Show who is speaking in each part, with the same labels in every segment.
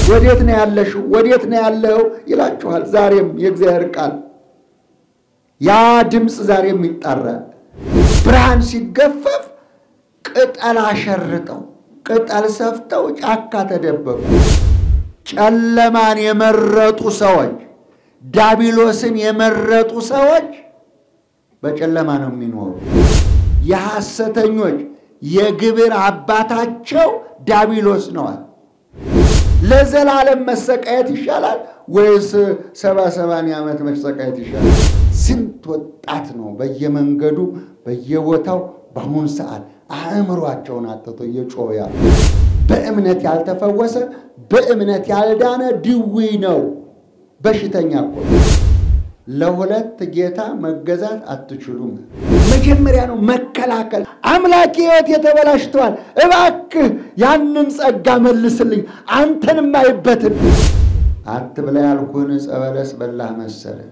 Speaker 1: ወዴት ነው ያለሽው? ወዴት ነው ያለው ይላችኋል። ዛሬም የእግዚአብሔር ቃል ያ ድምፅ ዛሬም ይጣራል። ብርሃን ሲገፈፍ ቅጠል አሸርጠው ቅጠል ሰፍተው ጫካ ተደበቁ። ጨለማን የመረጡ ሰዎች፣ ዳቢሎስን የመረጡ ሰዎች በጨለማ ነው የሚኖሩ። የሐሰተኞች የግብር አባታቸው ዳቢሎስ ነዋል። ለዘላለም መሰቃየት ይሻላል ወይስ ሰባ ሰባንያ ዓመት መሰቃየት ይሻላል? ስንት ወጣት ነው በየመንገዱ በየቦታው በአሁኑ ሰዓት አእምሯቸውን አጥቶ እየጮኸ ያሉ። በእምነት ያልተፈወሰ በእምነት ያልዳነ ድዊ ነው፣ በሽተኛ እኮ ነው። ለሁለት ጌታ መገዛት አትችሉም። መጀመሪያ ነው መከላከል። አምላኬ ሕይወት የተበላሽተዋል፣ እባክህ ያንን ጸጋ መልስልኝ፣ አንተንም አይበትን አትብላ ያልኩህን ዕፀ በለስ በላህ መሰለህ።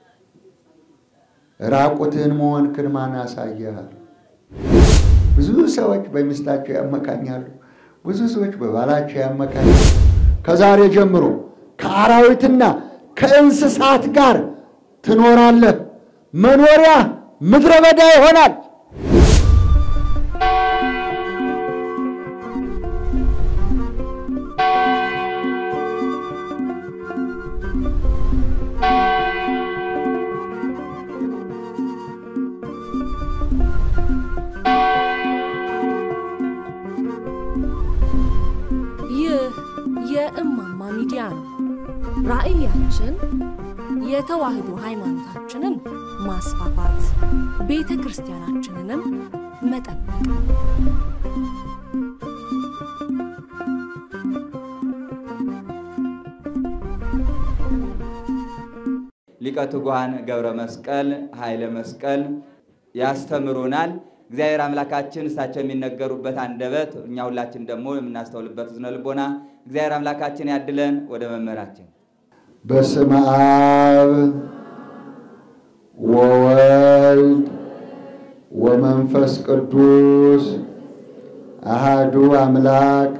Speaker 1: ራቁትህን መሆንክን ማን አሳየሃል? ብዙ ሰዎች በሚስታቸው ያመካኛሉ። ብዙ ሰዎች በባላቸው ያመካኛሉ። ከዛሬ ጀምሮ ከአራዊትና ከእንስሳት ጋር ትኖራለህ። መኖሪያ ምድረ በዳ ይሆናል።
Speaker 2: ይህ የእማማ ሚዲያ ነው። ራዕያችን የተዋህዶ ሃይማኖታችንን ማስፋፋት፣ ቤተ ክርስቲያናችንንም መጠበቅ ነው።
Speaker 3: ሊቀ ትጉሃን ገብረ መስቀል ኃይለ መስቀል ያስተምሩናል። እግዚአብሔር አምላካችን እሳቸው የሚነገሩበት አንደበት እኛ ሁላችን ደግሞ የምናስተውልበት ዝነ ልቦና እግዚአብሔር አምላካችን ያድለን። ወደ መምህራችን
Speaker 1: በስመ አብ ወወልድ ወመንፈስ ቅዱስ አሃዱ አምላክ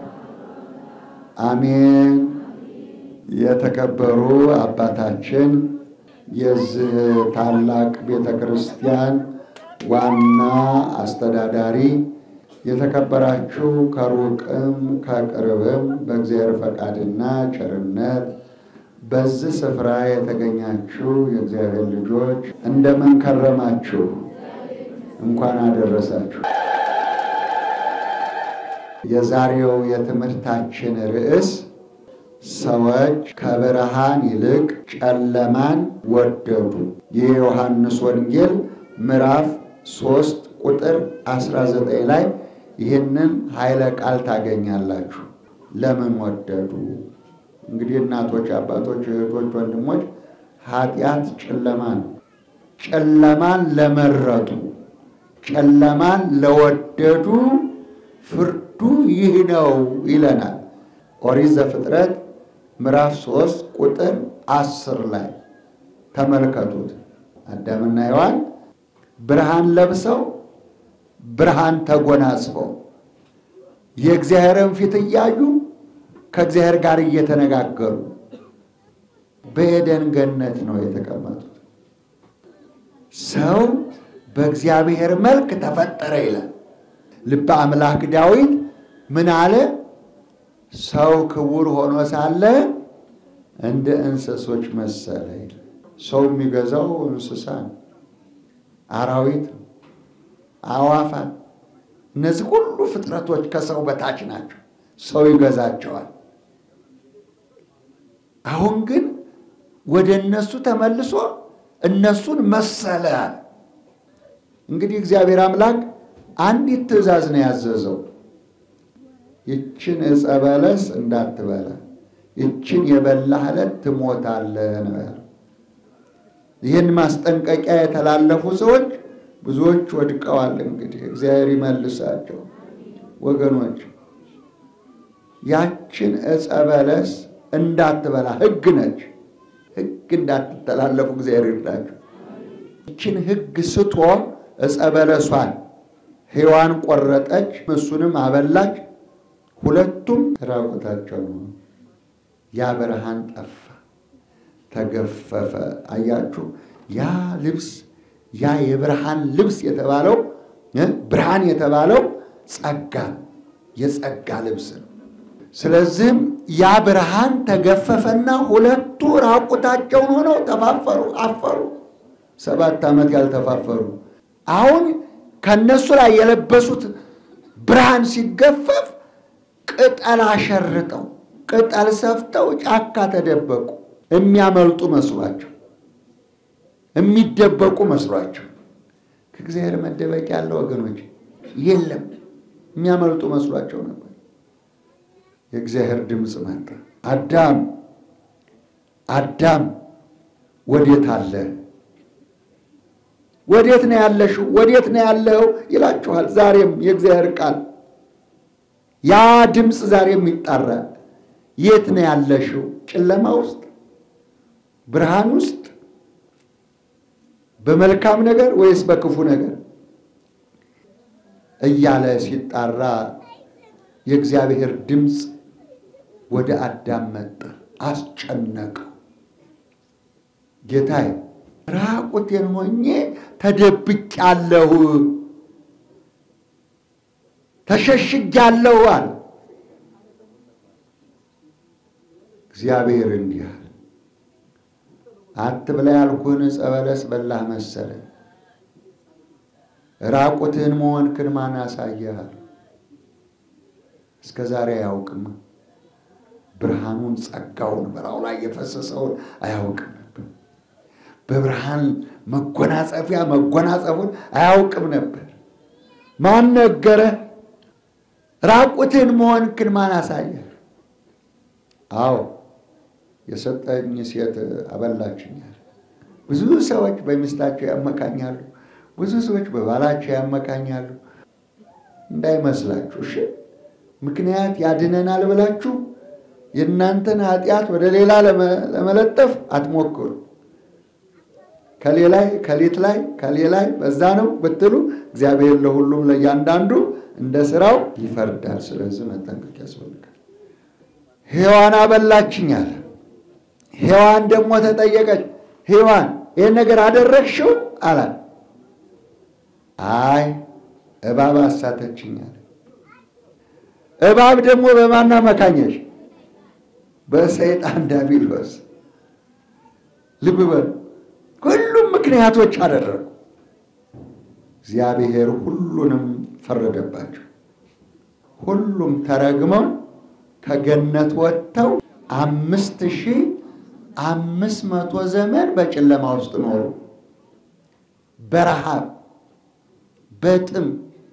Speaker 1: አሜን። የተከበሩ አባታችን የዚህ ታላቅ ቤተ ክርስቲያን ዋና አስተዳዳሪ፣ የተከበራችሁ ከሩቅም ከቅርብም በእግዚአብሔር ፈቃድና ቸርነት በዚህ ስፍራ የተገኛችሁ የእግዚአብሔር ልጆች እንደምን ከረማችሁ? እንኳን አደረሳችሁ። የዛሬው የትምህርታችን ርዕስ ሰዎች ከብርሃን ይልቅ ጨለማን ወደዱ። የዮሐንስ ወንጌል ምዕራፍ 3 ቁጥር 19 ላይ ይህንን ኃይለ ቃል ታገኛላችሁ። ለምን ወደዱ? እንግዲህ እናቶች፣ አባቶች፣ እህቶች፣ ወንድሞች ኃጢአት ጨለማ ነው። ጨለማን ለመረጡ ጨለማን ለወደዱ ፍርዱ ይህ ነው ይለናል ኦሪት ዘፍጥረት ምዕራፍ 3 ቁጥር 10 ላይ ተመልከቱት። አዳምና ሔዋን ብርሃን ለብሰው ብርሃን ተጎናጽፈው የእግዚአብሔርን ፊት እያዩ ከእግዚአብሔር ጋር እየተነጋገሩ በኤደን ገነት ነው የተቀመጡት። ሰው በእግዚአብሔር መልክ ተፈጠረ ይላል። ልበ አምላክ ዳዊት ምን አለ? ሰው ክቡር ሆኖ ሳለ እንደ እንስሶች መሰለ ይላል። ሰው የሚገዛው እንስሳ ነው፣ አራዊት፣ አዋፋት፣ እነዚህ ሁሉ ፍጥረቶች ከሰው በታች ናቸው። ሰው ይገዛቸዋል። አሁን ግን ወደ እነሱ ተመልሶ እነሱን መሰለ። እንግዲህ እግዚአብሔር አምላክ አንዲት ትእዛዝ ነው ያዘዘው። ይችን ዕፀ በለስ እንዳትበላ፣ ይችን የበላህ ዕለት ትሞታለህ ነው ያለው። ይህን ማስጠንቀቂያ የተላለፉ ሰዎች ብዙዎች ወድቀዋል። እንግዲህ እግዚአብሔር ይመልሳቸው ወገኖች። ያችን ዕፀ በለስ እንዳትበላ ሕግ ነች። ሕግ እንዳትተላለፉ እግዚአብሔር ይርዳቸው። ይችን ሕግ ስቶ ዕፀ በለሷን ሔዋን ቆረጠች፣ እሱንም አበላች። ሁለቱም ራቁታቸው ነው። ያ ብርሃን ጠፋ፣ ተገፈፈ። አያችሁ፣ ያ ልብስ ያ የብርሃን ልብስ የተባለው ብርሃን የተባለው ጸጋ የጸጋ ልብስ ነው። ስለዚህም ያ ብርሃን ተገፈፈና ሁለቱ ራቁታቸውን ሆነው ተፋፈሩ፣ አፈሩ። ሰባት ዓመት ያልተፋፈሩ አሁን ከነሱ ላይ የለበሱት ብርሃን ሲገፈፍ ቅጠል አሸርጠው ቅጠል ሰፍተው ጫካ ተደበቁ። የሚያመልጡ መስሏቸው፣ የሚደበቁ መስሏቸው። ከእግዚአብሔር መደበቂያ ያለ ወገኖች የለም። የሚያመልጡ መስሏቸው ነበር። የእግዚአብሔር ድምፅ መጣ። አዳም አዳም ወዴት አለ? ወዴት ነው ያለሽው? ወዴት ነው ያለው? ይላችኋል። ዛሬም የእግዚአብሔር ቃል ያ ድምፅ ዛሬም ይጣራል። የት ነው ያለሽው? ጨለማ ውስጥ፣ ብርሃን ውስጥ፣ በመልካም ነገር ወይስ በክፉ ነገር እያለ ሲጣራ የእግዚአብሔር ድምፅ ወደ አዳም መጣ፣ አስጨነቀው። ጌታዬ ራቁቴን ሆኜ ተደብቄአለሁ፣ ተሸሽጌአለሁ አለ። እግዚአብሔር እንዲህ አለ፣ አትብላ ያልኩህን ዕፀ በለስ በላህ መሰለህ? ራቁትህን መሆንክን ማን አሳየህ? እስከ ዛሬ አያውቅም። ብርሃኑን ጸጋውን በላዩ ላይ የፈሰሰውን አያውቅም ነበር። በብርሃን መጎናጸፊያ መጎናጸፉን አያውቅም ነበር። ማን ነገረ? ራቁትን መሆንክን ማን አሳየህ? አዎ የሰጠኝ ሴት አበላችኛል። ብዙ ሰዎች በሚስታቸው ያመካኛሉ። ብዙ ሰዎች በባላቸው ያመካኛሉ። እንዳይመስላችሁ እሺ። ምክንያት ያድነናል ብላችሁ የእናንተን ኃጢአት ወደ ሌላ ለመለጠፍ አትሞክሩ። ከሌ ላይ ከሊት ላይ ከሌ ላይ በዛ ነው ብትሉ እግዚአብሔር ለሁሉም ለእያንዳንዱ እንደ ስራው ይፈርዳል። ስለዚህ መጠንቀቅ ያስፈልጋል። ሔዋን አበላችኝ አለ። ሔዋን ደግሞ ተጠየቀች። ሔዋን ይህን ነገር አደረግሽው አላት። አይ እባብ አሳተችኝ አለ። እባብ ደግሞ በማና መካኘሽ በሰይጣን ዲያብሎስ። ልብ በሉ፣ ሁሉም ምክንያቶች አደረጉ። እግዚአብሔር ሁሉንም ፈረደባቸው። ሁሉም ተረግመው ከገነት ወጥተው አምስት ሺህ አምስት መቶ ዘመን በጨለማ ውስጥ ኖሩ። በረሃብ፣ በጥም፣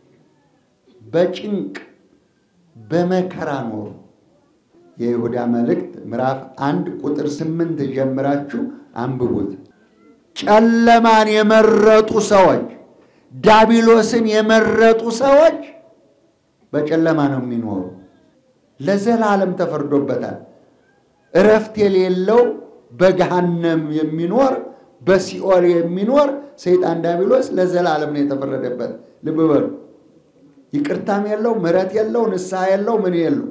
Speaker 1: በጭንቅ፣ በመከራ ኖሩ። የይሁዳ መልእክት ምዕራፍ አንድ ቁጥር ስምንት ጀምራችሁ አንብቡት። ጨለማን የመረጡ ሰዎች፣ ዳቢሎስን የመረጡ ሰዎች በጨለማ ነው የሚኖሩ። ለዘላለም ተፈርዶበታል። እረፍት የሌለው በገሃነም የሚኖር በሲኦል የሚኖር ሰይጣን ዳቢሎስ ለዘላለም ነው የተፈረደበት። ልብ በሉ። ይቅርታም የለው፣ ምሕረት የለው፣ ንስሐ የለው፣ ምን የለው።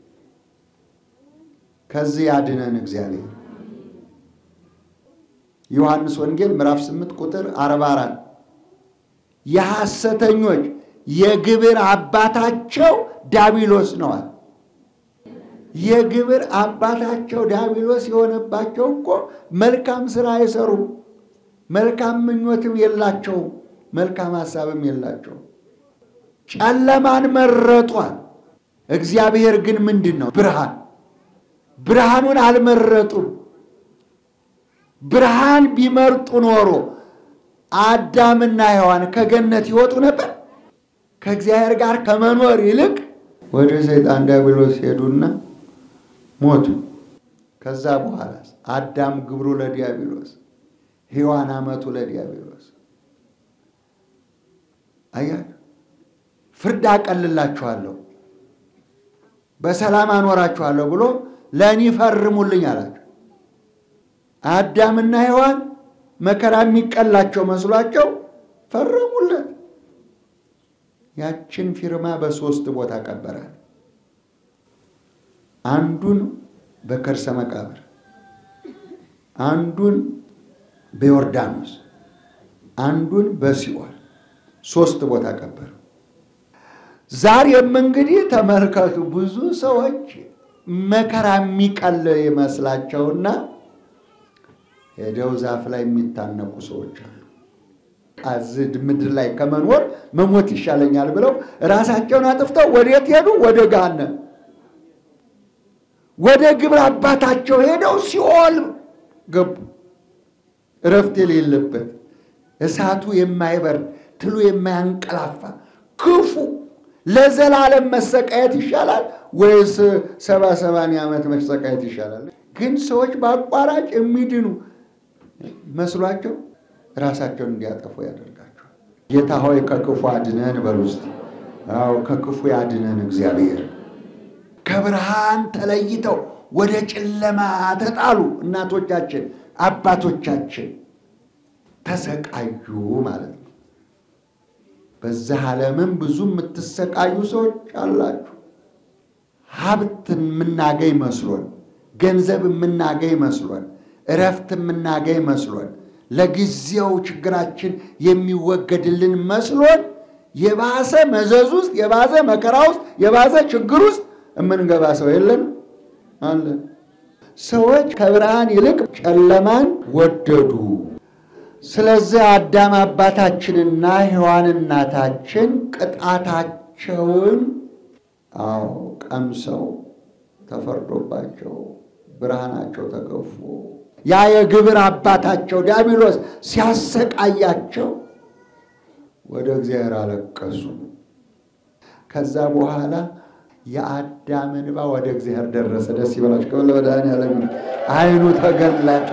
Speaker 1: ከዚህ ያድነን እግዚአብሔር። ዮሐንስ ወንጌል ምዕራፍ 8 ቁጥር 44 የሐሰተኞች የግብር አባታቸው ዳቢሎስ ነዋል። የግብር አባታቸው ዳቢሎስ የሆነባቸው እኮ መልካም ስራ አይሰሩም፣ መልካም ምኞትም የላቸውም፣ መልካም ሀሳብም የላቸውም። ጨለማን መረጧል። እግዚአብሔር ግን ምንድን ነው? ብርሃን ብርሃኑን አልመረጡም። ብርሃን ቢመርጡ ኖሮ አዳምና ሔዋን ከገነት ይወጡ ነበር። ከእግዚአብሔር ጋር ከመኖር ይልቅ ወደ ሰይጣን ዲያብሎስ ሄዱና ሞቱ። ከዛ በኋላ አዳም ግብሩ ለዲያብሎስ፣ ሔዋን አመቱ ለዲያብሎስ። አያችሁ፣ ፍርድ አቀልላችኋለሁ፣ በሰላም አኖራችኋለሁ ብሎ ለእኔ ፈርሙልኝ አላቸው። አዳምና ሔዋን መከራ የሚቀላቸው መስሏቸው ፈረሙለት። ያችን ፊርማ በሶስት ቦታ ቀበራል። አንዱን በከርሰ መቃብር፣ አንዱን በዮርዳኖስ፣ አንዱን በሲኦል ሶስት ቦታ ቀበሩ። ዛሬም እንግዲህ ተመልከቱ፣ ብዙ ሰዎች መከራ የሚቀል ይመስላቸውና ሄደው ዛፍ ላይ የሚታነቁ ሰዎች አሉ። አዝድ ምድር ላይ ከመኖር መሞት ይሻለኛል ብለው ራሳቸውን አጥፍተው ወዴት ሄዱ? ወደ ገሃነም፣ ወደ ግብረ አባታቸው ሄደው ሲኦል ገቡ። እረፍት የሌለበት እሳቱ የማይበርድ ትሉ የማያንቀላፋ ክፉ ለዘላለም መሰቃየት ይሻላል ወይስ ሰባ ሰባንያ ዓመት መሰቃየት ይሻላል? ግን ሰዎች በአቋራጭ የሚድኑ መስሏቸው ራሳቸውን እንዲያጠፉ ያደርጋቸዋል። ጌታ ሆይ ከክፉ አድነን በሉ ውስጥ አዎ ከክፉ ያድነን እግዚአብሔር። ከብርሃን ተለይተው ወደ ጨለማ ተጣሉ እናቶቻችን አባቶቻችን ተሰቃዩ ማለት ነው። በዛ ዓለምም ብዙ የምትሰቃዩ ሰዎች አላችሁ። ሀብት የምናገኝ መስሎን፣ ገንዘብ የምናገኝ መስሎን፣ እረፍት የምናገኝ መስሎን፣ ለጊዜው ችግራችን የሚወገድልን መስሎን የባሰ መዘዝ ውስጥ የባሰ መከራ ውስጥ የባሰ ችግር ውስጥ የምንገባ ሰው የለን አለ። ሰዎች ከብርሃን ይልቅ ጨለማን ወደዱ። ስለዚህ አዳም አባታችንና ሔዋን እናታችን ቅጣታቸውን አዎ ቀምሰው ተፈርዶባቸው ብርሃናቸው ተገፎ ያ የግብር አባታቸው ዲያብሎስ ሲያሰቃያቸው ወደ እግዚአብሔር አለቀሱ። ከዛ በኋላ የአዳም እንባ ወደ እግዚአብሔር ደረሰ። ደስ ይበላችሁ። ከበለ መድኃኒዓለም ዓይኑ ተገለጠ።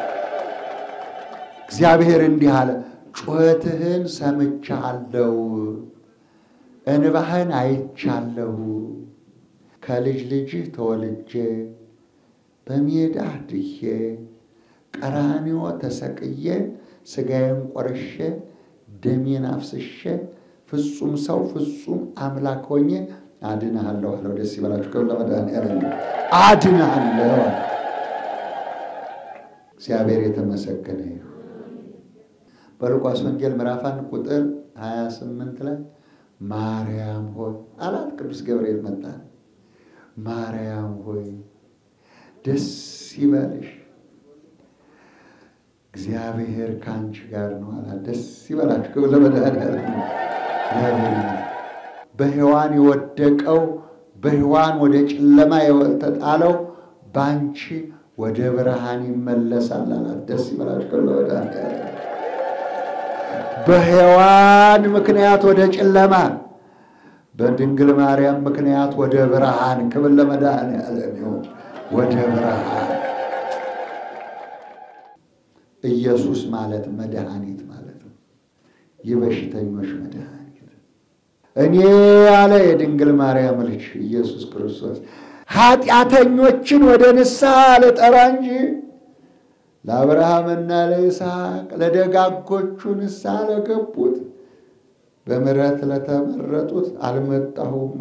Speaker 1: እግዚአብሔር እንዲህ አለ፣ ጩኸትህን ሰምቻለሁ፣ እንባህን አይቻለሁ። ከልጅ ልጅህ ተወልጄ በሜዳ ድዬ ቀራንዮ ተሰቅዬ ሥጋዬን ቆርሼ ደሜን አፍስሼ ፍጹም ሰው ፍጹም አምላክ ሆኜ አድንሃለሁ አለው። ደስ ይበላችሁ። ከብለ መድኃኒዓለም አድንሃለሁ። እግዚአብሔር የተመሰገነ ይሁን። በሉቃስ ወንጌል ምዕራፍ አንድ ቁጥር 28 ላይ ማርያም ሆይ አላት። ቅዱስ ገብርኤል መጣ። ማርያም ሆይ ደስ ይበልሽ፣ እግዚአብሔር ከአንቺ ጋር ነው አላት። ደስ ይበላችሁ። ክብር ለመድኃኒዓለም። በሔዋን የወደቀው በሔዋን ወደ ጨለማ የተጣለው በአንቺ ወደ ብርሃን ይመለሳል አላት። ደስ ይበላችሁ። ክብር ለመድኃኒዓለም። በሔዋን ምክንያት ወደ ጨለማ በድንግል ማርያም ምክንያት ወደ ብርሃን ክብር ለመድኃኒዓለም ይሁን። ወደ ብርሃን ኢየሱስ ማለት መድኃኒት ማለት ነው። የበሽተኞች መድኃኒት እኔ ያለ የድንግል ማርያም ልጅ ኢየሱስ ክርስቶስ ኃጢአተኞችን ወደ ንስሐ ልጠራ እንጂ ለአብርሃምና ለይስሐቅ ለደጋጎቹ ንስሐ ለገቡት በምሕረት ለተመረጡት አልመጣሁም፣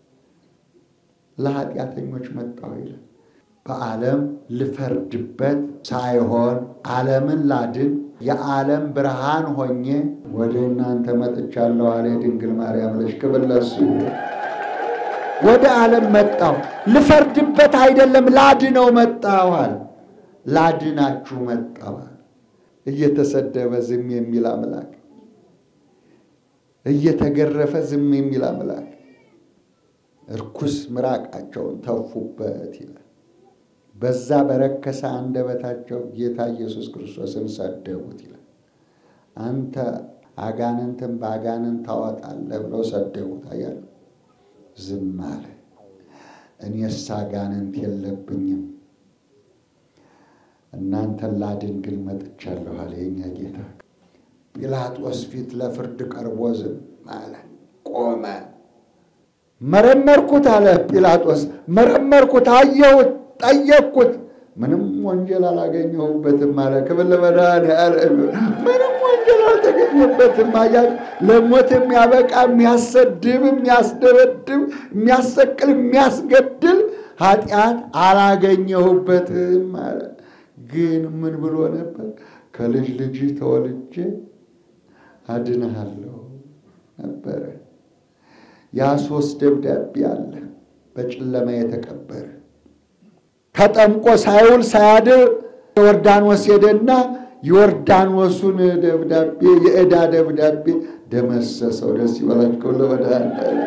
Speaker 1: ለኃጢአተኞች መጣሁ ይላል። በዓለም ልፈርድበት ሳይሆን ዓለምን ላድን የዓለም ብርሃን ሆኜ ወደ እናንተ መጥቻለሁ አለ የድንግል ማርያም ልጅ። ክብር ለእሱ ይሁን። ወደ ዓለም መጣሁ፣ ልፈርድበት አይደለም ላድነው መጣሁ አለ። ላድናችሁ መጣሁ አለ። እየተሰደበ ዝም የሚል አምላክ እየተገረፈ ዝም የሚል አምላክ እርኩስ ምራቃቸውን ተፉበት ይላል። በዛ በረከሰ አንደበታቸው ጌታ ኢየሱስ ክርስቶስን ሰደቡት ይላል። አንተ አጋንንትን በአጋንንት ታወጣለህ ብለው ሰደቡት። አያሉ ዝም አለ። እኔስ አጋንንት የለብኝም እናንተን ላድን ግን መጥቻለሁ አለ የኛ ጌታ። ጲላጦስ ፊት ለፍርድ ቀርቦ ዝም አለ፣ ቆመ። መረመርኩት አለ ጲላጦስ። መረመርኩት፣ አየሁት፣ ጠየቅኩት፣ ምንም ወንጀል አላገኘሁበትም አለ። ክብር ለመድኃኒዓለም። ምንም ወንጀል አልተገኘበትም። አያችሁ፣ ለሞት የሚያበቃ የሚያሰድብ፣ የሚያስደበድብ፣ የሚያሰቅል፣ የሚያስገድል ኃጢአት አላገኘሁበትም አለ። ግን ምን ብሎ ነበር? ከልጅ ልጅ ተወልጄ አድንሃለሁ ነበረ። ያ ሶስት ደብዳቤ አለ በጨለማ የተቀበረ ተጠምቆ ሳይውል ሳያድር ዮርዳኖስ ሄደና ዮርዳኖሱን ደብዳቤ የዕዳ ደብዳቤ ደመሰሰው። ደስ ይበላችሁ ለመድኃኒዓለም።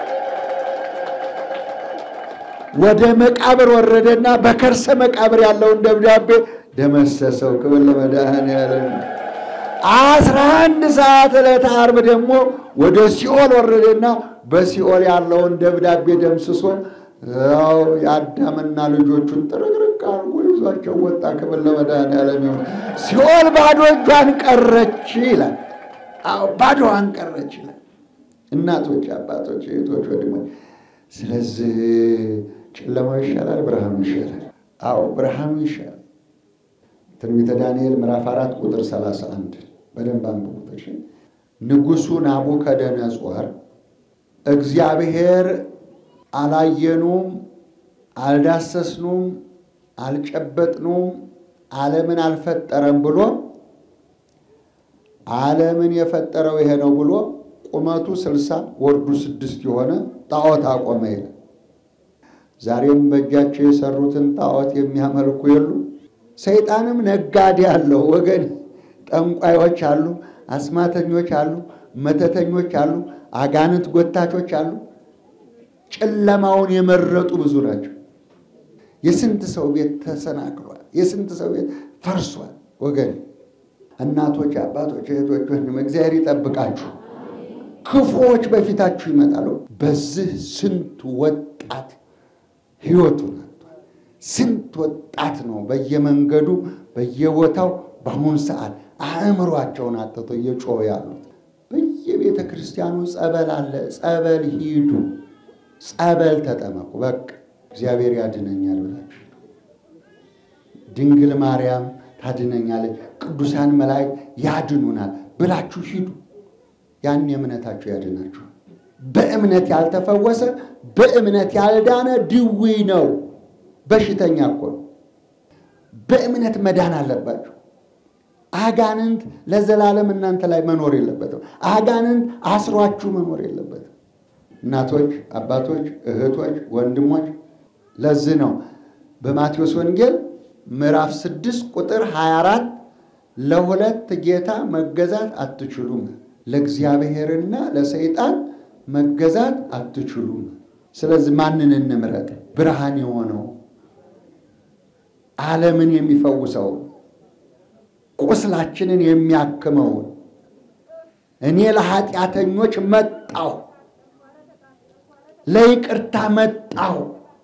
Speaker 1: ወደ መቃብር ወረደና በከርሰ መቃብር ያለውን ደብዳቤ ደመሰሰው። ክብር ለመድኃኒዓለም። አስራ አንድ ሰዓት ዕለተ ዓርብ ደግሞ ወደ ሲኦል ወረደና በሲኦል ያለውን ደብዳቤ ደምስሶ ያው የአዳምና ልጆቹን ጥርቅርቅ አድርጎ ይዟቸው ወጣ። ክብር ለመድኃኒዓለም ይሁን። ሲኦል ባዶ እጇን ቀረች ይላል። አዎ ባዶዋን ቀረች ይላል። እናቶች፣ አባቶች፣ እህቶች፣ ወንድሞች ስለዚህ ጨለማው ይሻላል፣ ብርሃኑ ይሻላል። አዎ ብርሃኑ ይሻላል። ትንቢተ ዳንኤል ምዕራፍ አራት ቁጥር ሰላሳ አንድ በደንብ አንብቡት። ንጉሡ ናቡከደነጾር እግዚአብሔር አላየኑም፣ አልዳሰስኑም፣ አልጨበጥኑም፣ ዓለምን አልፈጠረም ብሎ ዓለምን የፈጠረው ይሄ ነው ብሎ ቁመቱ ስልሳ ወርዱ ስድስት የሆነ ጣዖት አቆመ ይላል። ዛሬም በእጃቸው የሰሩትን ጣዖት የሚያመልኩ የሉ። ሰይጣንም ነጋዴ አለው ወገን። ጠንቋዮች አሉ፣ አስማተኞች አሉ፣ መተተኞች አሉ፣ አጋንንት ጎታቾች አሉ። ጨለማውን የመረጡ ብዙ ናቸው። የስንት ሰው ቤት ተሰናክሏል። የስንት ሰው ቤት ፈርሷል። ወገን እናቶች፣ አባቶች፣ እህቶች፣ ወንድም እግዚአብሔር ይጠብቃችሁ። ክፉዎች በፊታችሁ ይመጣሉ። በዚህ ስንት ወጣት ሕይወቱን አጥቷል። ስንት ወጣት ነው በየመንገዱ በየቦታው በአሁኑ ሰዓት አእምሯቸውን አጥቶ እየጮሁ ያሉት። በየቤተ ክርስቲያኑ ጸበል አለ። ጸበል ሂዱ፣ ጸበል ተጠመቁ። በቃ እግዚአብሔር ያድነኛል ብላችሁ ድንግል ማርያም ታድነኛለች፣ ቅዱሳን መላእክት ያድኑናል ብላችሁ ሂዱ። ያን እምነታችሁ ያድናችሁ። በእምነት ያልተፈወሰ በእምነት ያልዳነ ድዊ ነው፣ በሽተኛ እኮ ነው። በእምነት መዳን አለባችሁ። አጋንንት ለዘላለም እናንተ ላይ መኖር የለበትም። አጋንንት አስሯችሁ መኖር የለበትም። እናቶች፣ አባቶች፣ እህቶች፣ ወንድሞች ለዚህ ነው በማቴዎስ ወንጌል ምዕራፍ 6 ቁጥር 24 ለሁለት ጌታ መገዛት አትችሉም፣ ለእግዚአብሔርና ለሰይጣን መገዛት አትችሉም። ስለዚህ ማንን እንምረጥ? ብርሃን የሆነው ዓለምን የሚፈውሰውን ቁስላችንን የሚያክመውን እኔ ለኃጢአተኞች መጣሁ፣ ለይቅርታ መጣሁ፣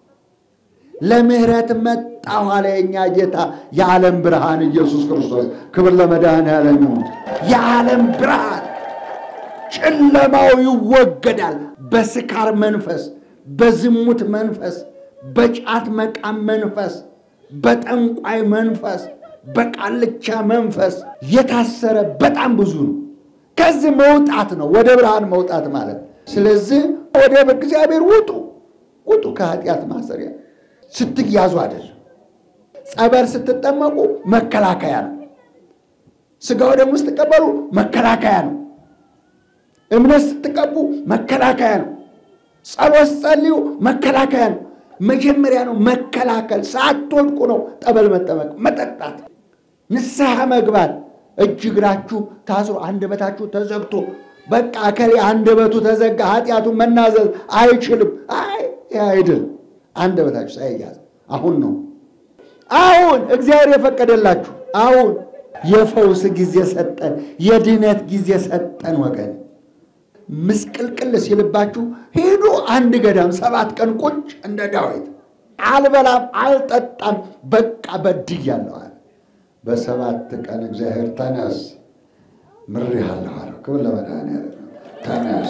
Speaker 1: ለምህረት መጣሁ አለ የእኛ ጌታ የዓለም ብርሃን ኢየሱስ ክርስቶስ። ክብር ለመድኃኔዓለም ይሁን። የዓለም ብርሃን ጨለማው ይወገዳል። በስካር መንፈስ፣ በዝሙት መንፈስ፣ በጫት መቃም መንፈስ፣ በጠንቋይ መንፈስ፣ በቃልቻ መንፈስ የታሰረ በጣም ብዙ ነው። ከዚህ መውጣት ነው ወደ ብርሃን መውጣት ማለት። ስለዚህ ወደ እግዚአብሔር ውጡ፣ ውጡ ከኃጢአት ማሰሪያ ስትያዙ አይደለም። ጸበል ስትጠመቁ መከላከያ ነው። ስጋው ደግሞ ስትቀበሉ መከላከያ ነው። እምነት ስትቀቡ መከላከያ ነው። ጸሎት ጸልዩ መከላከያ ነው። መጀመሪያ ነው መከላከል። ሳትወድቁ ነው ጠበል መጠመቅ፣ መጠጣት፣ ንስሐ መግባት። እጅ እግራችሁ ታስሮ አንደበታችሁ ተዘግቶ በቃ እከሌ አንደበቱ ተዘጋ ኃጢአቱን መናዘዝ አይችልም። አይ አይድል አንደበታችሁ ሳይያዝ አሁን ነው አሁን እግዚአብሔር የፈቀደላችሁ አሁን የፈውስ ጊዜ ሰጠን፣ የድነት ጊዜ ሰጠን ወገን ምስቅልቅል ሲልባችሁ ሄዱ አንድ ገዳም ሰባት ቀን ቁጭ እንደ ዳዊት አልበላም አልጠጣም በቃ በድያለሁ አለ። በሰባት ቀን እግዚአብሔር ተነስ ምሬሃለሁ አለው። ክብር ለመድኃኒዓለም ተነስ።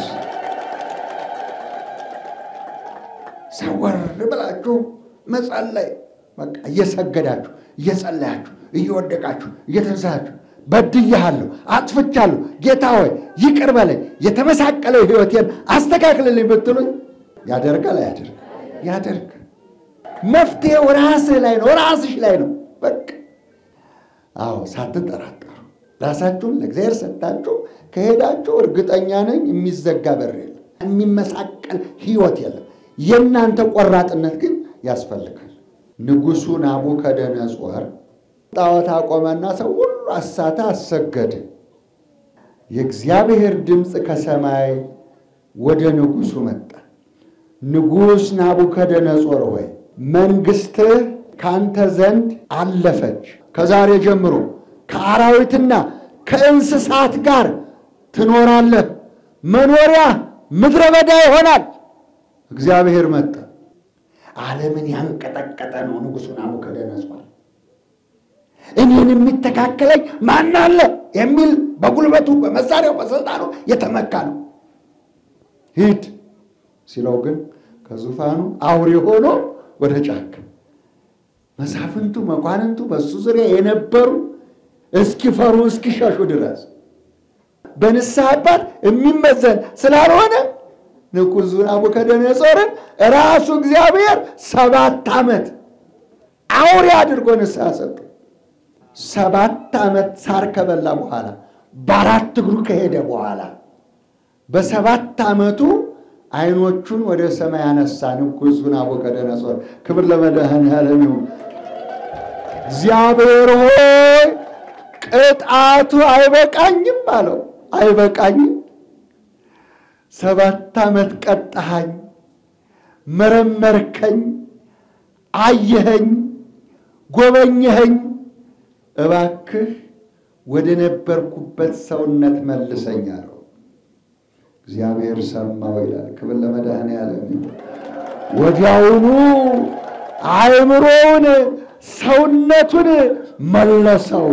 Speaker 1: ሰወር ብላችሁ መጸለይ በቃ እየሰገዳችሁ እየጸለያችሁ እየወደቃችሁ እየተንሳችሁ በድያለሁ፣ አጥፍቻለሁ፣ ጌታ ሆይ ይቅር በለኝ፣ የተመሳቀለው ሕይወቴን አስተካክልልኝ ብትሉኝ ያደርጋል አያደርግ? ያደርግ። መፍትሄው ራስህ ላይ ነው፣ ራስሽ ላይ ነው። በቃ አዎ፣ ሳትጠራጠሩ ራሳችሁን ለእግዚአብሔር ሰጥታችሁ ከሄዳችሁ እርግጠኛ ነኝ የሚዘጋ በር የለም፣ የሚመሳቀል ህይወት የለም። የእናንተ ቆራጥነት ግን ያስፈልጋል። ንጉሡ ናቡከደነጾር ጣዖት አቆመና ሰው ሁሉ አሳተ፣ አሰገደ። የእግዚአብሔር ድምፅ ከሰማይ ወደ ንጉሡ መጣ። ንጉሥ ናቡከደነጾር ሆይ መንግሥትህ ካንተ ዘንድ አለፈች። ከዛሬ ጀምሮ ከአራዊትና ከእንስሳት ጋር ትኖራለህ። መኖሪያ ምድረ በዳ ይሆናል። እግዚአብሔር መጣ። ዓለምን ያንቀጠቀጠ ነው ንጉሡ ናቡከደነጾር። እኔን የሚተካከለኝ ማን አለ የሚል በጉልበቱ በመሳሪያው በስልጣኑ የተመካ ነው። ሂድ ሲለው ግን ከዙፋኑ አውሬ ሆኖ ወደ ጫካ መሳፍንቱ መኳንንቱ በእሱ ዙሪያ የነበሩ እስኪፈሩ እስኪሸሹ ድረስ በንስሐ አባት የሚመዘን ስላልሆነ ንጉሡ ናቡከደነጾርን ራሱ እግዚአብሔር ሰባት ዓመት አውሬ አድርጎ ንስሐ ሰጡ። ሰባት ዓመት ሳር ከበላ በኋላ በአራት እግሩ ከሄደ በኋላ በሰባት ዓመቱ ዓይኖቹን ወደ ሰማይ ያነሳ ንጉሡ ናቡከደነጾር። ክብር ለመድኃኔዓለም ይሁን። እግዚአብሔር ሆይ ቅጣቱ አይበቃኝም አለው። አይበቃኝም፣ ሰባት ዓመት ቀጣሃኝ፣ መረመርከኝ፣ አየኸኝ፣ ጎበኘኸኝ። እባክህ ወደ ነበርኩበት ሰውነት መልሰኝ አለው። እግዚአብሔር ሰማው ይላል። ክብር ለመድኃኔዓለም ይሁን። ወዲያውኑ አእምሮውን ሰውነቱን መለሰው።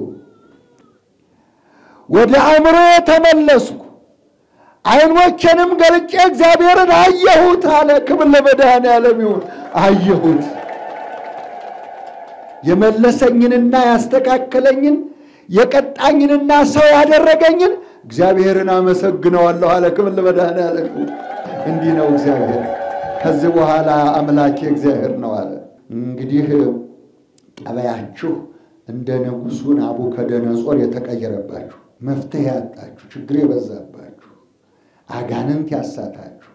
Speaker 1: ወደ አእምሮ ተመለስኩ፣ ዓይኖቼንም ገልጬ እግዚአብሔርን አየሁት አለ። ክብር ለመድኃኔዓለም ይሁን። አየሁት የመለሰኝንና ያስተካከለኝን የቀጣኝንና ሰው ያደረገኝን እግዚአብሔርን አመሰግነዋለሁ አለ። ክብር ለመድኃኔዓለም ይሁን። እንዲህ ነው እግዚአብሔር። ከዚህ በኋላ አምላኬ እግዚአብሔር ነው አለ። እንግዲህ ጠባያችሁ እንደ ንጉሡ ናቡከደነጾር የተቀየረባችሁ፣ መፍትሄ ያጣችሁ፣ ችግር የበዛባችሁ፣ አጋንንት ያሳታችሁ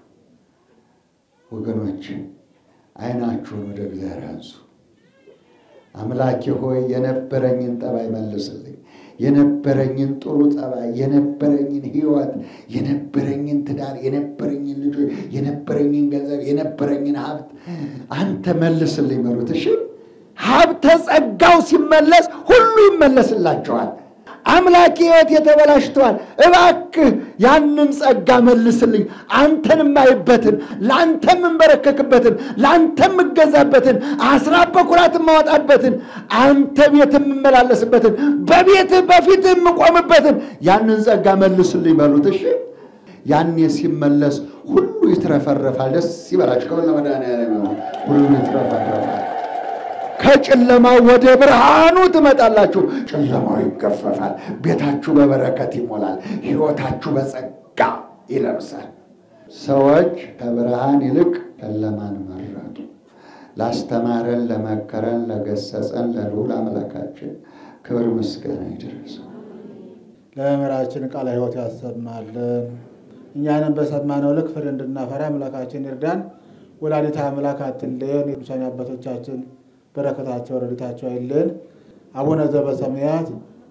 Speaker 1: ወገኖች ዓይናችሁን ወደ እግዚአብሔር አንሱ። አምላኬ ሆይ የነበረኝን ጠባይ መልስልኝ። የነበረኝን ጥሩ ጠባይ፣ የነበረኝን ሕይወት፣ የነበረኝን ትዳር፣ የነበረኝን ልጆች፣ የነበረኝን ገንዘብ፣ የነበረኝን ሀብት አንተ መልስልኝ በሉት። እሺ ሀብተ ጸጋው ሲመለስ ሁሉ ይመለስላቸዋል። አምላኬ ሕይወት የተበላሽተዋል፣ እባክህ ያንን ጸጋ መልስልኝ። አንተን የማይበትን ለአንተም የምንበረከክበትን ለአንተም የምገዛበትን አስራት በኩራት የማወጣበትን አንተ ቤት የምመላለስበትን በቤትህ በፊትህ የምቆምበትን ያንን ጸጋ መልስልኝ በሉት። እሺ ያኔ ሲመለስ ሁሉ ይትረፈረፋል። ደስ ይበላችሁ። ከበላ መድኃኔዓለም ሁሉ ይትረፈረፋል። ከጨለማው ወደ ብርሃኑ ትመጣላችሁ። ጨለማው ይገፈፋል። ቤታችሁ በበረከት ይሞላል። ሕይወታችሁ በጸጋ ይለብሳል። ሰዎች ከብርሃን ይልቅ ጨለማን መረጡ። ላስተማረን፣ ለመከረን፣ ለገሰጸን ለልዑል አምላካችን ክብር ምስጋና ይድረሰው።
Speaker 4: ለመምህራችን ቃለ ሕይወት ያሰማልን። እኛንም በሰማነው ልክ ፍሬ እንድናፈራ አምላካችን ይርዳን። ወላዲተ አምላክ አትለየን። የቅዱሳን አባቶቻችን በረከታቸው ረድኤታቸው አይለየን። አቡነ ዘበሰማያት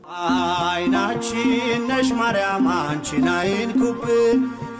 Speaker 5: አይናችን ነሽ ማርያም አንቺን አይንኩብን፣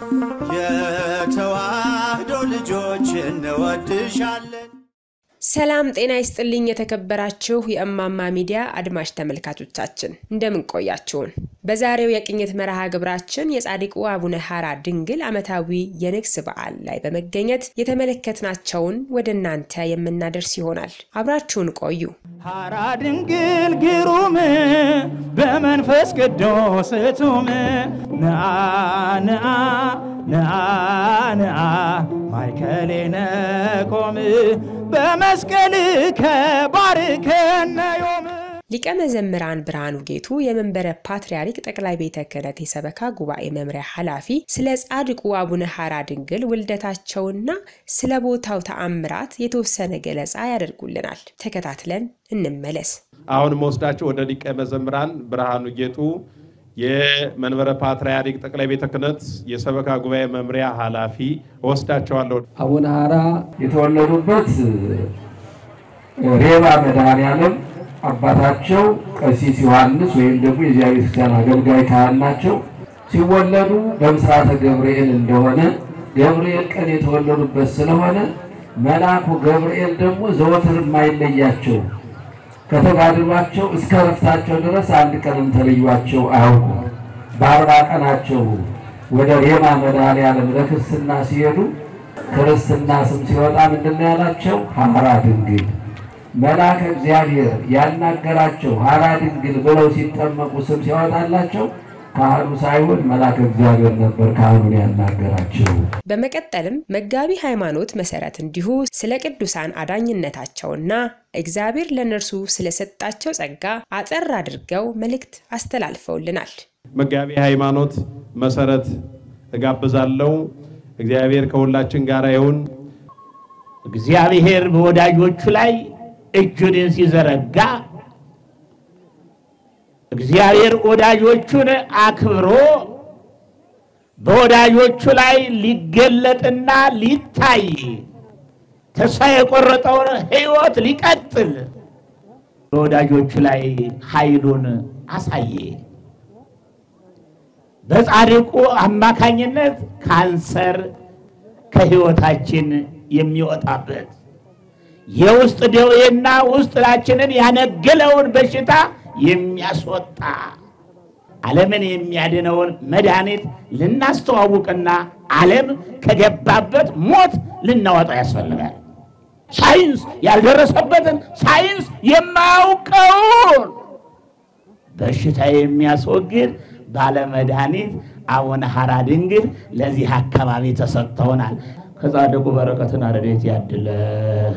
Speaker 5: የተዋህዶ ልጆች እንወድሻለን።
Speaker 6: ሰላም ጤና ይስጥልኝ። የተከበራችሁ የእማማ ሚዲያ አድማጭ ተመልካቾቻችን እንደምን ቆያችሁን? በዛሬው የቅኝት መርሃ ግብራችን የጻድቁ አቡነ ሐራ ድንግል ዓመታዊ የንግስ በዓል ላይ በመገኘት የተመለከትናቸውን ወደ እናንተ የምናደርስ ይሆናል። አብራችሁን ቆዩ።
Speaker 7: ሐራ ድንግል ግሩም በመንፈስ ቅዱስ እቱም ንአ ንአ ንአ ንአ ማይከሌነ ቆም በመስቀል ከባርከነ ዮም
Speaker 6: ሊቀ መዘምራን ብርሃኑ ጌቱ የመንበረ ፓትርያርክ ጠቅላይ ቤተ ክህነት የሰበካ ጉባኤ መምሪያ ኃላፊ ስለ ጻድቁ አቡነ ሐራ ድንግል ውልደታቸውና ስለ ቦታው ተአምራት የተወሰነ ገለጻ ያደርጉልናል። ተከታትለን እንመለስ።
Speaker 8: አሁን መወስዳቸው ወደ ሊቀ መዘምራን ብርሃኑ ጌጡ የመንበረ ፓትርያርክ ጠቅላይ ቤተ ክህነት የሰበካ ጉባኤ መምሪያ ኃላፊ እወስዳቸዋለሁ።
Speaker 9: አቡነ ሐራ የተወለዱበት ሬባ መድኃኔዓለም አባታቸው ቀሲስ ዮሐንስ ወይም ደግሞ የዚያ ቤተክርስቲያን አገልጋይ ካህን ናቸው። ሲወለዱ በምስራተ ገብርኤል እንደሆነ ገብርኤል ቀን የተወለዱበት ስለሆነ መልአኩ ገብርኤል ደግሞ ዘወትር የማይለያቸው ከተጋድሏቸው እስከ ረፍታቸው ድረስ አንድ ቀንም ተለዩቸው አያውቁም። በአርባ ቀናቸው ወደ ሬማ መድኃኔዓለም ለክርስትና ሲሄዱ ክርስትና ስም ሲወጣ ምንድን ነው ያላቸው? ሐራ ድንግል መልአከ እግዚአብሔር ያናገራቸው ሐራ ድንግል ብለው ሲጠመቁ ስም ሲያወጣላቸው ካህኑ ሳይሆን መልአከ እግዚአብሔር ነበር ካህኑን ያናገራቸው።
Speaker 6: በመቀጠልም መጋቢ ሃይማኖት መሰረት እንዲሁ ስለ ቅዱሳን አዳኝነታቸውና እግዚአብሔር ለእነርሱ ስለሰጣቸው ጸጋ አጠር አድርገው መልእክት አስተላልፈውልናል።
Speaker 8: መጋቢ ሃይማኖት መሰረት እጋብዛለሁ። እግዚአብሔር ከሁላችን ጋር ይሁን።
Speaker 7: እግዚአብሔር በወዳጆቹ ላይ እጁን ሲዘረጋ እግዚአብሔር ወዳጆቹን አክብሮ በወዳጆቹ ላይ ሊገለጥና ሊታይ ተስፋ የቆረጠውን ሕይወት ሊቀጥል በወዳጆቹ ላይ ኃይሉን አሳየ። በጻድቁ አማካኝነት ካንሰር ከሕይወታችን የሚወጣበት የውስጥ ደዌና ውስጣችንን ያነገለውን በሽታ የሚያስወጣ ዓለምን የሚያድነውን መድኃኒት ልናስተዋውቅና ዓለም ከገባበት ሞት ልናወጣ ያስፈልጋል። ሳይንስ ያልደረሰበትን ሳይንስ የማያውቀውን በሽታ የሚያስወግድ ባለመድኃኒት አቡነ ሐራ ድንግል ለዚህ አካባቢ ተሰጥተውናል። ከጻድቁ በረከትን ረድኤት ያድለህ።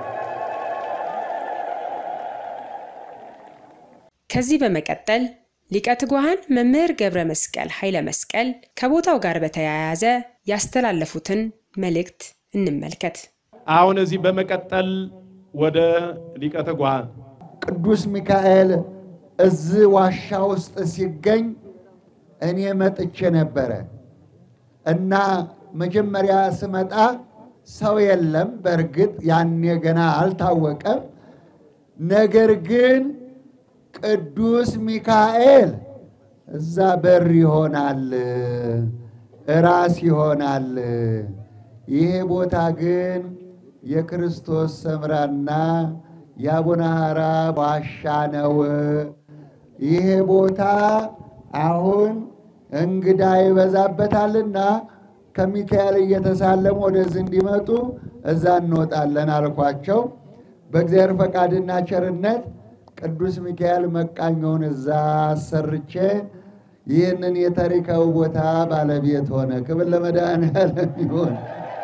Speaker 6: ከዚህ በመቀጠል ሊቀ ትጉሃን መምህር ገብረ መስቀል ኃይለ መስቀል ከቦታው ጋር በተያያዘ ያስተላለፉትን መልእክት እንመልከት።
Speaker 8: አሁን እዚህ በመቀጠል ወደ ሊቀ ትጉሃን
Speaker 1: ቅዱስ ሚካኤል እዚህ ዋሻ ውስጥ ሲገኝ እኔ መጥቼ ነበረ እና መጀመሪያ ስመጣ ሰው የለም። በእርግጥ ያኔ ገና አልታወቀም። ነገር ግን ቅዱስ ሚካኤል እዛ በር ይሆናል፣ ራስ ይሆናል። ይሄ ቦታ ግን የክርስቶስ ሰምራና የአቡነ ሐራ ዋሻ ነው። ይሄ ቦታ አሁን እንግዳ ይበዛበታልና ከሚካኤል እየተሳለሙ ወደዚህ እንዲመጡ እዛ እንወጣለን አልኳቸው። በእግዚአብሔር ፈቃድና ቸርነት ቅዱስ ሚካኤል መቃኛውን እዛ አሰርቼ ይህንን የታሪካዊ ቦታ ባለቤት ሆነ። ክብር ለመድኃኔዓለም ይሁን።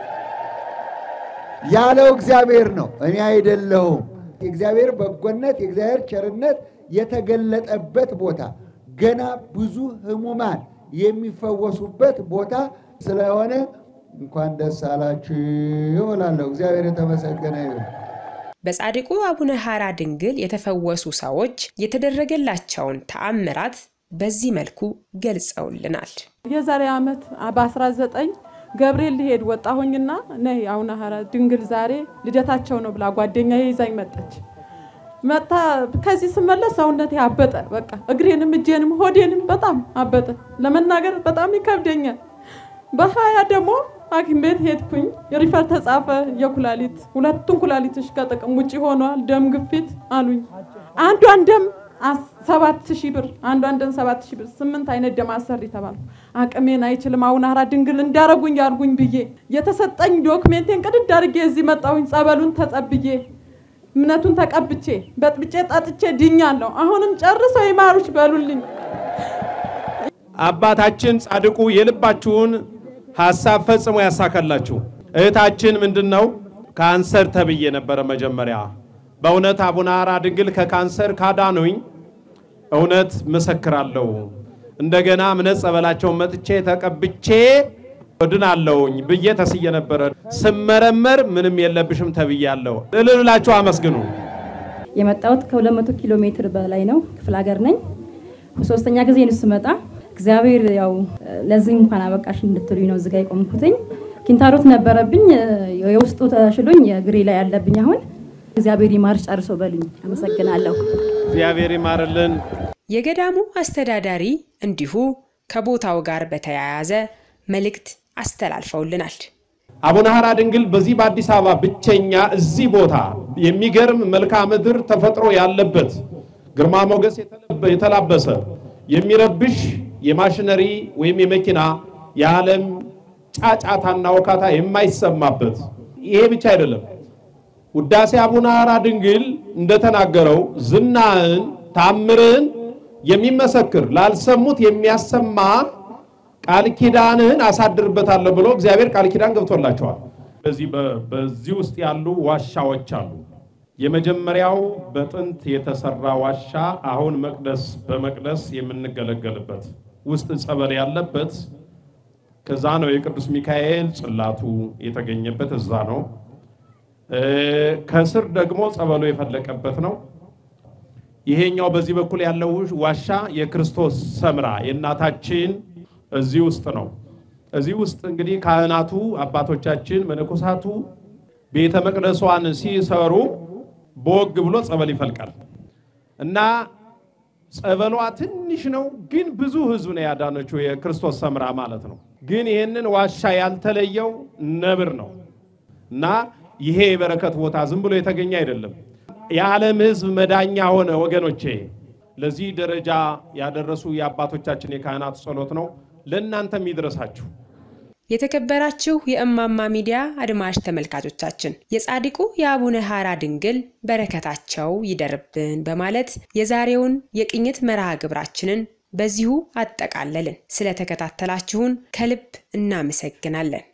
Speaker 1: ያለው እግዚአብሔር ነው፣ እኔ አይደለሁም። የእግዚአብሔር በጎነት የእግዚአብሔር ቸርነት የተገለጠበት ቦታ ገና ብዙ ሕሙማን የሚፈወሱበት ቦታ ስለሆነ እንኳን ደስ አላችሁ እላለሁ። እግዚአብሔር የተመሰገነ ይሁን።
Speaker 6: በጻድቁ አቡነ ሐራ ድንግል የተፈወሱ ሰዎች የተደረገላቸውን ተአምራት በዚህ መልኩ ገልጸውልናል።
Speaker 10: የዛሬ ዓመት በ19 ገብርኤል ሊሄድ ወጣሁኝና ነይ አቡነ ሐራ ድንግል ዛሬ ልደታቸው ነው ብላ ጓደኛ ይዛኝ መጣች። መጣ ከዚህ ስመለስ ሰውነቴ አበጠ። በቃ እግሬንም እጄንም ሆዴንም በጣም አበጠ። ለመናገር በጣም ይከብደኛል። በሀያ ደግሞ ሐኪም ቤት ሄድኩኝ። ሪፈር ተጻፈ። የኩላሊት ሁለቱን ኩላሊትሽ ከጥቅም ውጭ ሆኗል፣ ደም ግፊት አሉኝ። አንዷን ደም ሰባት ሺህ ብር አንዷን ደም ሰባት ሺህ ብር ስምንት አይነት ደም አሰሪ ተባልኩ። አቅሜን አይችልም አቡነ ሐራ ድንግል እንዳረጉኝ ያርጉኝ ብዬ የተሰጠኝ ዶክሜንቴን ቅድድ አድርጌ እዚህ መጣሁኝ። ጸበሉን ተጸብዬ እምነቱን ተቀብቼ በጥብጬ ጠጥቼ ድኛለሁ። አሁንም ጨርሰው ይማሩች በሉልኝ።
Speaker 8: አባታችን ጻድቁ የልባችሁን ሐሳብ ፈጽሞ ያሳካላችሁ። እህታችን ምንድን ነው ካንሰር ተብዬ ነበረ መጀመሪያ በእውነት አቡነ ሐራ ድንግል ከካንሰር ካዳኑኝ እውነት መሰክራለሁ። እንደገና እምነት ጸበላቸውን መጥቼ ተቀብቼ እድናለሁኝ ብዬ ተስዬ ነበረ። ስመረመር ምንም የለብሽም ተብያለሁ። እልል ብላችሁ አመስግኑ።
Speaker 11: የመጣሁት ከ200 ኪሎ ሜትር በላይ ነው። ክፍለ ሀገር ነኝ። ሶስተኛ ጊዜ ነው ስመጣ። እግዚአብሔር ያው ለዚህ እንኳን አበቃሽ እንድትሉኝ ነው እዚጋ የቆምኩትኝ። ኪንታሮት ነበረብኝ፣ የውስጡ ተሽሎኝ እግሬ ላይ ያለብኝ አሁን እግዚአብሔር ይማርሽ ጨርሶ በሉኝ። አመሰግናለሁ።
Speaker 8: እግዚአብሔር ይማርልን።
Speaker 6: የገዳሙ አስተዳዳሪ እንዲሁ ከቦታው ጋር በተያያዘ መልእክት አስተላልፈውልናል።
Speaker 8: አቡነ ሐራ ድንግል በዚህ በአዲስ አበባ ብቸኛ እዚህ ቦታ የሚገርም መልክዓ ምድር ተፈጥሮ ያለበት ግርማ ሞገስ የተላበሰ የሚረብሽ የማሽነሪ ወይም የመኪና የዓለም ጫጫታና ወካታ የማይሰማበት ይሄ ብቻ አይደለም። ውዳሴ አቡነ ሐራ ድንግል እንደተናገረው ዝናህን ታምርህን የሚመሰክር ላልሰሙት የሚያሰማ ቃል ኪዳንህን አሳድርበታለሁ ብሎ እግዚአብሔር ቃል ኪዳን ገብቶላቸዋል። በዚህ በዚህ ውስጥ ያሉ ዋሻዎች አሉ። የመጀመሪያው በጥንት የተሰራ ዋሻ አሁን መቅደስ በመቅደስ የምንገለገልበት ውስጥ ጸበል ያለበት ከዛ ነው። የቅዱስ ሚካኤል ጽላቱ የተገኘበት እዛ ነው። ከስር ደግሞ ጸበሉ የፈለቀበት ነው። ይሄኛው በዚህ በኩል ያለው ዋሻ የክርስቶስ ሰምራ የእናታችን እዚህ ውስጥ ነው። እዚህ ውስጥ እንግዲህ ካህናቱ አባቶቻችን መነኮሳቱ ቤተ መቅደሷን ሲሰሩ በወግ ብሎ ጸበል ይፈልቃል እና ጸበሏ ትንሽ ነው፣ ግን ብዙ ሕዝብ ነው ያዳነችው የክርስቶስ ሰምራ ማለት ነው። ግን ይህንን ዋሻ ያልተለየው ነብር ነው እና ይሄ የበረከት ቦታ ዝም ብሎ የተገኘ አይደለም። የዓለም ሕዝብ መዳኛ ሆነ። ወገኖቼ ለዚህ ደረጃ ያደረሱ የአባቶቻችን የካህናቱ ጸሎት ነው። ለእናንተም ይድረሳችሁ።
Speaker 6: የተከበራችሁ የእማማ ሚዲያ አድማጭ ተመልካቾቻችን የጻድቁ የአቡነ ሐራ ድንግል በረከታቸው ይደርብን በማለት የዛሬውን የቅኝት መርሃ ግብራችንን በዚሁ አጠቃለልን። ስለተከታተላችሁን ከልብ እናመሰግናለን።